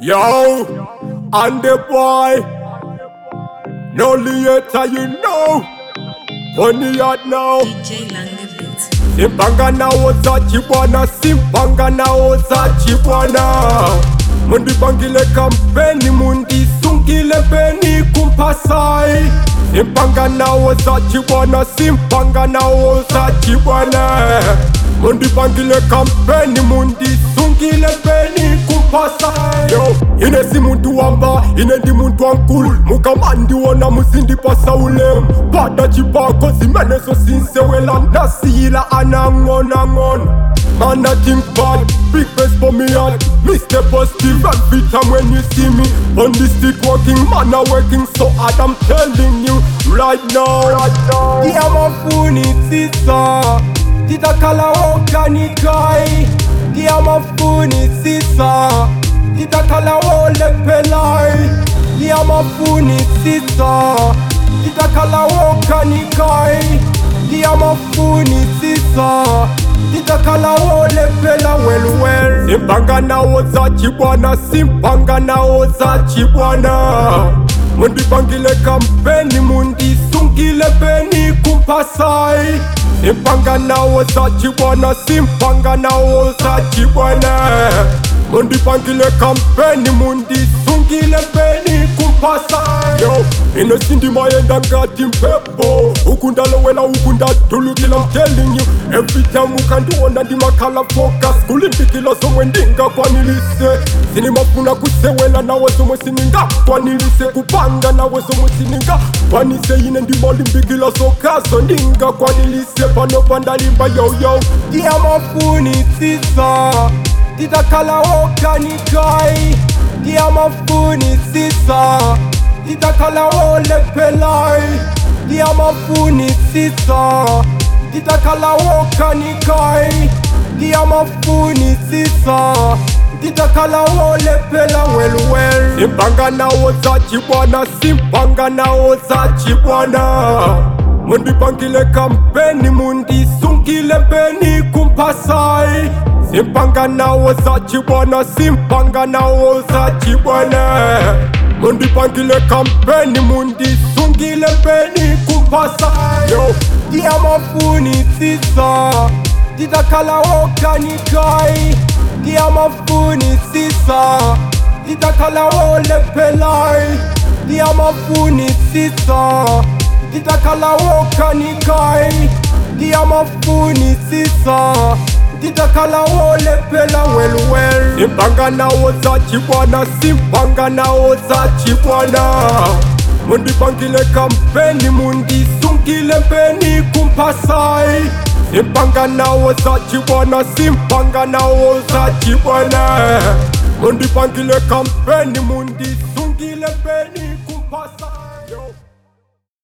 Yo, and the boy, no later you know, funny out now. DJ Lange Beats. Simpanga naoza chibwana, simpanga naoza chibwana. Mundipangile kampeni, mundisungile peni kumpasai. Simpanga naoza chibwana, simpanga naoza chibwana. Mundipangile kampeni, mundisungile peni kumpasai. Yo, ine si muntu wamba, ine ndi muntu wankulu. Mukamandi wona musindipasa ulemu. Pada chibako zimene zosinsewela ndasiyila anang'ona ng'ona. Man, I think bad, big face for me heart Mr. Positive and fit time when you see me On the street working, man, I working so hard I'm telling you right now, right now Dia mafuni sisa Titakala okanikai Dia mafuni sisa Titakala ole pelai Dia mafuni sisa Titakala okanikai Dia mafuni sisa Titakala ole pela well well Simpanga naoza chibwana, simpanga naoza chibwana Mundipangile kampeni, mundisungile peni kumpasai Simpanga naoza chibwana, simpanga naoza chibwana Mundipangile kampeni, mundisungile peni kumpasai Yo, ino sindi mayenda ngati mpepo ukundalowela ukundatulukila I'm telling you Every time ukandiona ndimakhala focus kulimbikila somwe ndingakwanilise sinimafuna kusewela nawe somwe siningakwanilise kupanga nawe somwe siningakwanise ine ndimolimbikila sokazo ndingakwanilise pano pandalimba yoyo Dia mafuni sisa Titakala okanikai Dia mafuni sisa Titakala ole pelai Dia mafuni sisa Titakala okanikai Dia mafuni sisa Titakala ole pela well well simpanga naoza chibwana simpanga naoza chibwana mundipangile kampeni mundisungile peni kumpasai simpanga naoza chibwana simpanga naoza chibwana mundipangile kampeni mundisungile peni kumpasai yo Dia mafuni sisa Titakala okanikai Dia mafuni sisa Titakala ole pelai Dia mafuni sisa Titakala okanikai Dia mafuni sisa Titakala ole pela well well simpanga naoza chibwana simpanga naoza chibwana mundipangile kampeni mundisungile peni kumpasai simpanga naoza chibwana simpanga naoza chibwana mundipangile kampeni mundisungile peni kumpasai Yo.